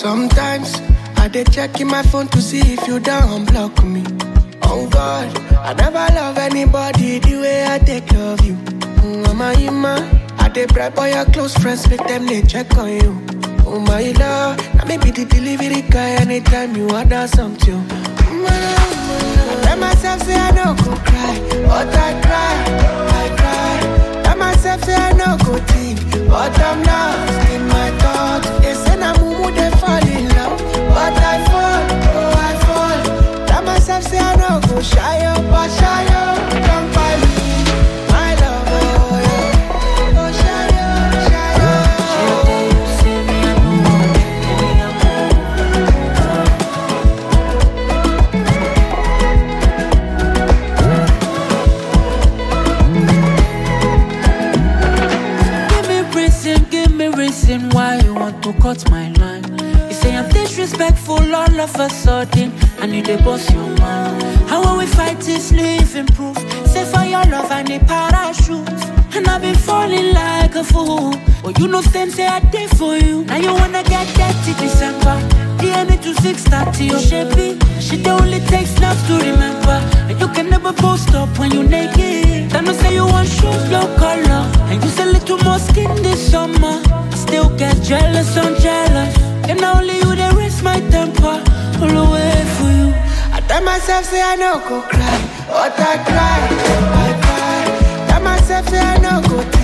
Sometimes I dey check in my phone to see if you don't block me. On God, I never love anybody the way I take love you. Mm, Mama, Ima, I dey bribe all your close friends, make them they check on you. Oh my love, I may be the delivery guy anytime you order something. Mm, my love, my love. I tell myself say I no go cry, but I cry, I cry. Tell myself say I no go think, but I'm lost in my thoughts. They say na mumu they fall in love, but I fall, oh I fall. Tell myself say I no go shy up, but shy up, don't buy me, my love, oh yeah. Oh shy up, shy up. Give me reason, give me reason why you want to cut my line. You say I'm disrespectful all of a sudden, and you dey boss your mind. How will we fight this living proof? Say for your love I need parachute, and I've been falling like a fool. But you know same say I did for you. Now you wanna get dirty December. DNA to 630, oh shapey. She the only takes snaps to remember. And you can never post up when you naked. Then you say you want shoes, no color. And use a little more skin this summer. I still get jealous, I'm jealous. And only you they raise my temper. All the way for you. I tell myself say I no go cry, but I cry, I cry. Tell myself say I no go